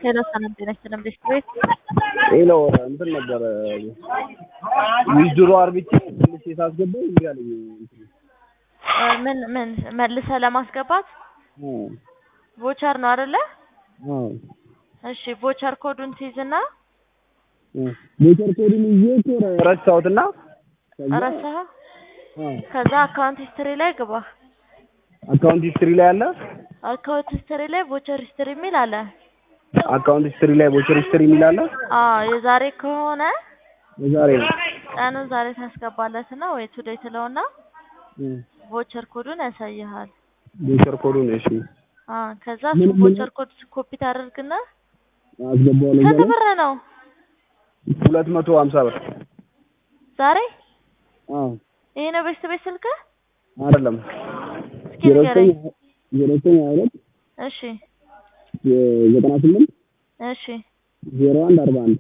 ሄሎ ሰላም ጤና ይስጥልን ቤት ቤት ሄሎ እንትን ነበረ ዊዝድሮ አርግቼ ትንሽ ሳስገባ እምቢ አለኝ። እ ምን ምን መልሰህ ለማስገባት ቮቸር ነው አይደለ? አዎ እሺ ቮቸር ኮዱን ትይዝና ሞተር ኮዱን ይዤ እኮ ረሳሁትና ከዛ ረሳኸው? አዎ ከዛ አካውንት ሂስትሪ ላይ ግባ። አካውንት ሂስትሪ ላይ አለ። አካውንት ሂስትሪ ላይ ቮቸር ሂስትሪ የሚል አለ። አካውንት ሂስትሪ ላይ ቦቸር ሂስትሪ የሚል አለ። አዎ የዛሬ ከሆነ የዛሬ ነው። ቀኑን ዛሬ ታስገባለትና ወይ ቱዴይ ትለውና ቮቸር ኮዱን ያሳይሃል። ቦቸር ኮዱን እሺ አዎ ከዛ ምን- እሱ ምን- ቮቸር ኮድ ኮፒ ታደርግና አስገባዋለሁ። ስንት እዛ ላይ ብር ነው ሁለት መቶ ሀምሳ ብር ዛሬ? አዎ ይሄ ነው ቤት ቤት ስልክህ? አይደለም እስኪ ዜሮ ዘጠኝ ንገረኝ። ዜሮ ዘጠኝ ሀያ ሁለት እሺ ዘጠና ስምንት እሺ ዜሮ አንድ አርባ አንድ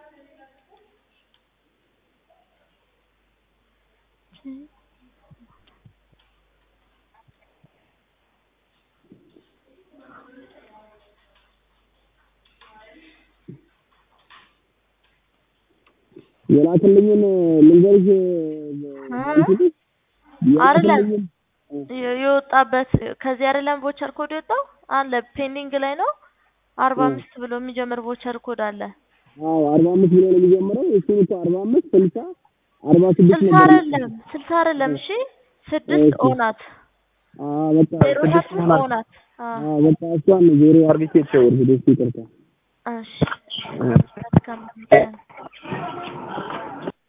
የላክልኝን ልንገርሽ አይደለም የ- የወጣበት ከዚህ አይደለም ቮቸር ኮድ የወጣው አለ ፔንዲንግ ላይ ነው። አርባ አምስት ብሎ የሚጀምር ቮቸር ኮድ አለ። አዎ አርባ አምስት ብሎ ነው የሚጀምረው። እሱን እኮ አርባ አምስት ስልሳ አርባ ስድስት ስልሳ ነበር። አይደለም ስልሳ አይደለም እሺ ስድስት እሺ። ኦናት አዎ በቃ ዜሮ ስድስት ስድስት ሆናል። ኦናት አዎ አዎ በቃ እሷን ዜሮ አርግቼ የተሸወርኩት እሱ ይቅርታ። እሺ መልካም ቀን